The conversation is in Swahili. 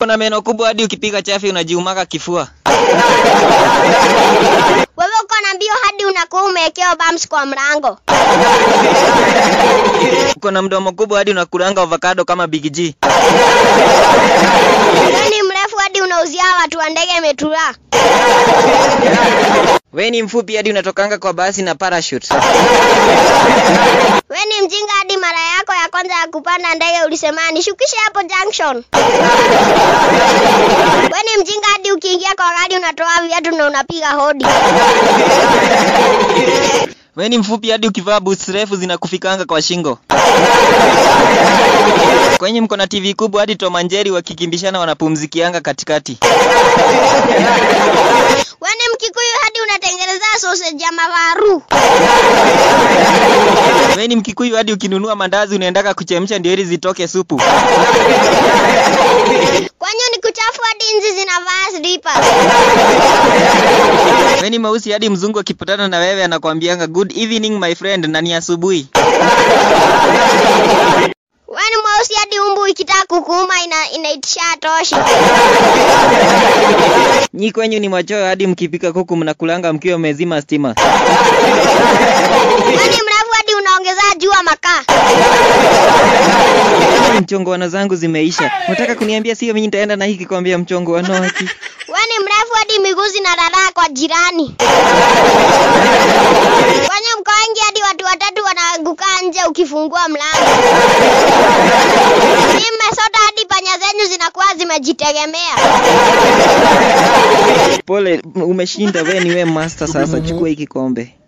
Kuna meno kubwa hadi ukipiga chafi unajiumaka kifua. Wewe uko na mbio hadi unakuwa umewekewa bumps kwa mlango. Uko na mdomo kubwa hadi unakulanga avocado kama Big G. Wewe ni mrefu hadi unauzia watu wa ndege metura. We ni mfupi hadi unatokanga kwa basi na parachute. Wewe ni mjinga hadi mara yako ya kwanza ya kupanda ndege ulisema nishukishe hapo junction. Wewe ni mjinga hadi ukiingia kwa gari unatoa viatu na unapiga hodi. We ni mfupi hadi ukivaa boots refu zinakufikanga kwa shingo. Kwenye mko na TV kubwa hadi Tom and Jerry wakikimbishana wanapumzikianga katikati. Wewe ni Mkikuyu hadi unatengeneza sausage ya mawaru. We ni Mkikuyu hadi ukinunua mandazi unaendaka kuchemsha ndio ili zitoke supu. Kwanyu ni kuchafu hadi nzi zinavaa slippers. We ni mweusi hadi mzungu akipatana na wewe anakwambianga good evening my friend na ni asubuhi. Wewe ni mweusi hadi umbu ikitaka kukuuma ina, inaitisha toshi. Nyi kwenyu ni machoyo hadi mkipika kuku mnakulanga mkiwa mmezima stima. Wewe ni mrefu hadi unaongeza jua makaa. Mchongoano zangu zimeisha. Unataka kuniambia sio mimi nitaenda na hii kikombe ya mchongoano haki? Wewe ni mrefu hadi miguu zinararaa kwa jirani. Kwenye mko wengi hadi watu watatu wanaanguka nje ukifungua mlango. Ni mmesota hadi panya zenyu zinakuwa zimejitegemea. Pole, umeshinda. We ni we master sasa, chukua hii kikombe.